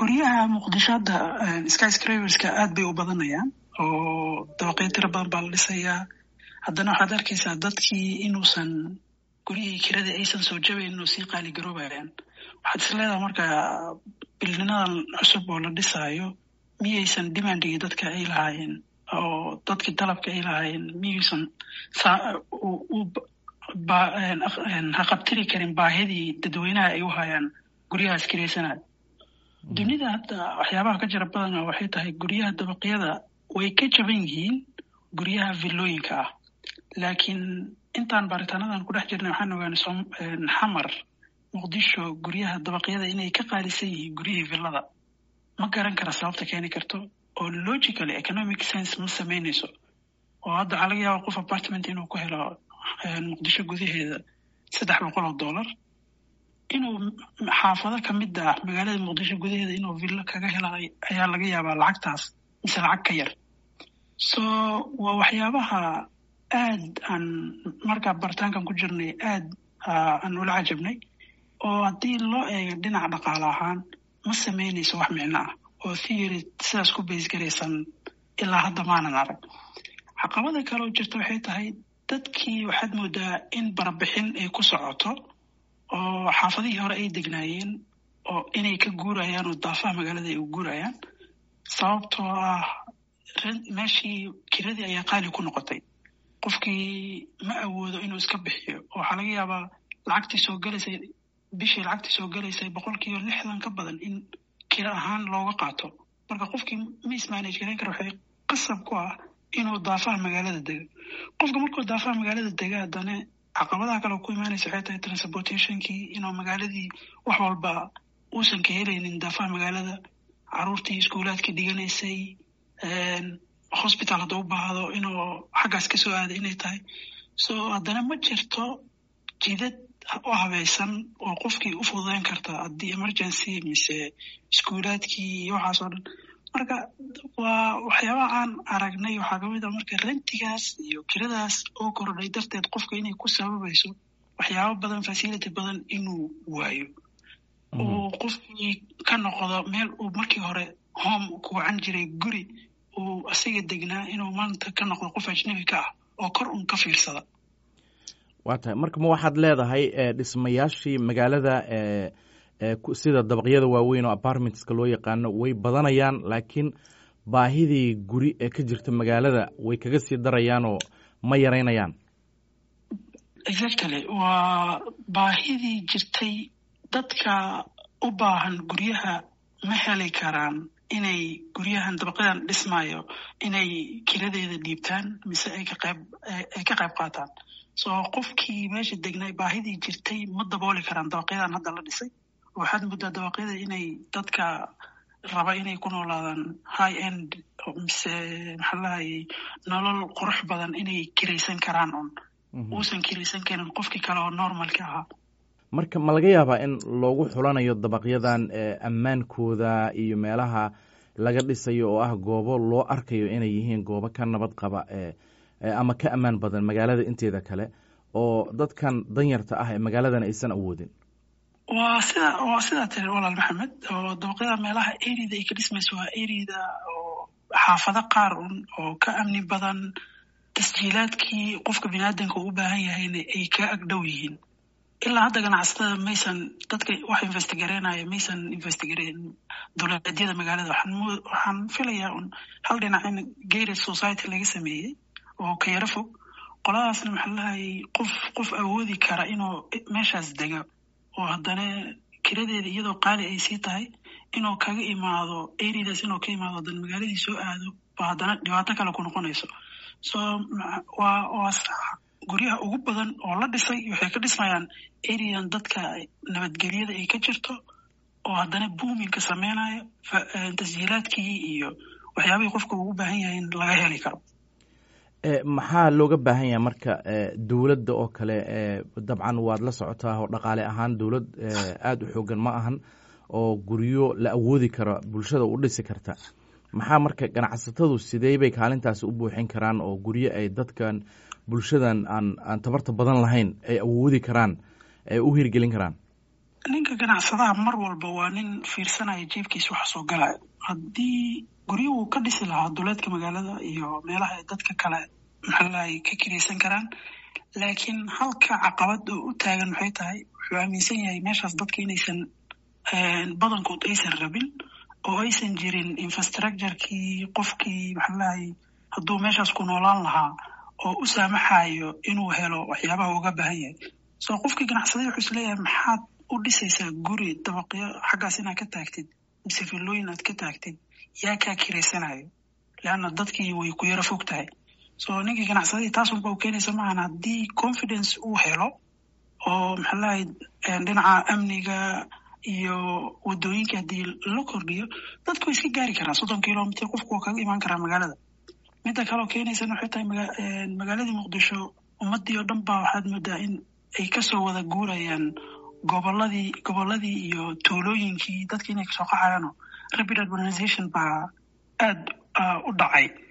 guryaha muqdisho hadda skyscraverska aad bay u badanayaan oo dabaqyo tiro badan baa la dhisayaa haddana waxaad arkaysaa dadkii inuusan guryihii kiradii aysan soo jabayn oo sii qaali garoobayaan waxaad is leedaha marka bilninadan cusub oo la dhisaayo miyaysan demandigii dadka ay lahaayeen oo dadkii dalabka ay lahaayeen miyaysan haqabtiri karin baahidii dadweynaha ay u hayaan guryahaas kiraysanaya dunida hadda waxyaabaha ka jira badana waxay tahay guryaha dabaqyada way ka jaban yihiin guryaha villooyinka ah laakiin intaan baaritaanadan ku dhex jirnay waxaan ogaanay xamar muqdisho guryaha dabaqyada inay ka qaalisan yihiin guryihii villada ma garan kara sababta keeni karto oo logically economic sense ma samaynayso oo hadda waxaa laga yaaba qof apartment inuu ku helo muqdisho gudaheeda saddex boqol oo dollar inuu xaafado ka mid ah magaalada muqdisho gudaheeda inuu villo kaga helay ayaa laga yaabaa lacagtaas mise lacag ka yar so waa waxyaabaha aad aan markaa baritaankan ku jirnay aad aan ula cajabnay oo haddii loo eego dhinaca dhaqaale ahaan ma samaynayso wax micno ah oo theory sidaas ku baysgaraysan ilaa hadda maanan arag caqabada kale oo jirta waxay tahay dadkii waxaad moodaa in barbixin ay ku socoto oo xaafadihii hore ay degnaayeen oo inay ka guurayaan oo daafaha magaalada ay u guurayaan sababtoo ah meeshii kiradii ayaa qaali ku noqotay qofkii ma awoodo inuu iska bixiyo oo waxaa laga yaabaa lacagtii soo gelaysay bishii lacagtii soo gelaysay boqolkiiba lixdan ka badan in kira ahaan looga qaato marka qofkii ma ismanage garan kara waxay qasab ku ah inuu daafaha magaalada dego qofka markuu daafaha magaalada dega haddana caqabadaha kale ku imaanaysa waxay tahay transportationkii inuu magaaladii wax walba uusan ka helaynin daafaha magaalada caruurtii iskuulaadka dhiganaysay hospital hadduu u baahdo inuu xaggaas ka soo aada inay tahay so haddana ma jirto jidad u habaysan oo qofkii u fududeyn karta haddii emergency mise iskuulaadkii iyo waxaas oo dhan marka waa waxyaabaha aan aragnay waxaa kamid ah marka rentigaas iyo kiradaas oo kordhay darteed qofka inay ku sababayso waxyaaba badan facility badan inuu waayo uu qofkii ka noqdo meel uu markii hore home ku wacan jiray guri uu asiga degnaa inuu maanta ka noqdo qof ajnabi ka ah oo kor un ka fiirsada waa tahay marka ma waxaad leedahay dhismayaashii magaalada sida dabaqyada waaweyn oo apartmentska loo yaqaano way badanayaan laakiin baahidii guri ee ka jirta magaalada way kaga sii darayaanoo ma yaraynayaan exactly waa baahidii jirtay dadka u baahan guryaha ma heli karaan inay guryahan dabaqyadan dhismaayo inay kiradeeda dhiibtaan mise ay ka qayb ay ka qayb qaataan so qofkii meesha degnay baahidii jirtay ma dabooli karaan dabaqyadan hadda la dhisay waxaad muddaa dabaqyada inay dadka raba inay ku noolaadaan high end mise maxaa lahayay nolol qurux badan inay kiraysan karaan un uusan kiraysan karin qofkii kale oo normalka ahaa marka ma laga yaabaa in loogu xulanayo dabaqyadan ammaankooda iyo meelaha laga dhisayo oo ah goobo loo arkayo inay yihiin goobo ka nabad qaba ama ka ammaan badan magaalada inteeda kale oo dadkan danyarta ah ee magaaladan aysan awoodin waa sida waa sidaa tiri walaal maxamed oo dabaqyada meelaha areada ay ka dhismayso waa areada oo xaafado qaar un oo ka amni badan tasjiilaadkii qofka biniaadanka u baahan yahayna ay ka agdhow yihiin ilaa hadda ganacsatada maysan dadka wax investigareynaya maysan investigareyn dowladyada magaalada waxaan filayaa un hal dhinac in gated society laga sameeyey oo ka yaro fog qoladaasna maxaa lahayay qof qof awoodi kara inuu meeshaas dego oo haddana kiradeeda iyadoo qaali ay sii tahay inuu kaga imaado areadaas inuu ka imaado haddana magaaladii soo aado ba haddana dhibaato kale ku noqonayso so waa waa guryaha ugu badan oo la dhisay waxay ka dhismayaan arean dadka nabadgelyada ay ka jirto oo haddana boominka sameynayo tasjiilaadkii iyo waxyaabihii qofka ugu baahan yahay in laga heli karo maxaa looga baahan yahay marka dowladda oo kale dabcan waad la socotaa oo dhaqaale ahaan dowlad aada u xoogan ma ahan oo guryo la awoodi karo bulshada u dhisi karta maxaa marka ganacsatadu sidee bay kaalintaasi u buuxin karaan oo guryo ay dadkan bulshadan aan aan tabarta badan lahayn ay awoodi karaan ay u hirgelin karaan ninka ganacsadaha mar walba waa nin fiirsanaya jeebkiisa waxa soo galaya haddii guryuhu ka dhisi lahaa duleedka magaalada iyo meelaha ay dadka kale maxaalahay ka kiraysan karaan laakiin halka caqabad oo u taagan maxay tahay wuxuu aaminsan yahay meeshaas dadka inaysan badankood aysan rabin oo aysan jirin infrastructurekii qofkii maxaalahay hadduu meeshaas ku noolaan lahaa oo u saamaxayo inuu helo waxyaabaha uga baahan yahay so qofkii ganacsaday wuxuu isleeyahay maxaad u dhisaysaa guri dabaqyo xaggaas inaad ka taagtid mise filooyin aad ka taagtid yaa kaa kiraysanayo leanna dadkii way ku yaro fog tahay so ninkii ganacsadadii taas unba u keenaysa maahan haddii confidence uu helo oo maxaalahay dhinaca amniga iyo wadooyinka haddii la kordhiyo dadku way iska gaari karaan soddon kilomitr qofku waa kaga imaan karaa magaalada midda kaleo keenaysana waxay tahay magaaladii muqdisho ummadii oo dhan baa waxaad moodaa in ay kasoo wada guurayaan goboladii goboladii iyo tuulooyinkii dadki inay kasoo qaxayaano rapid urbanization baa aada u dhacay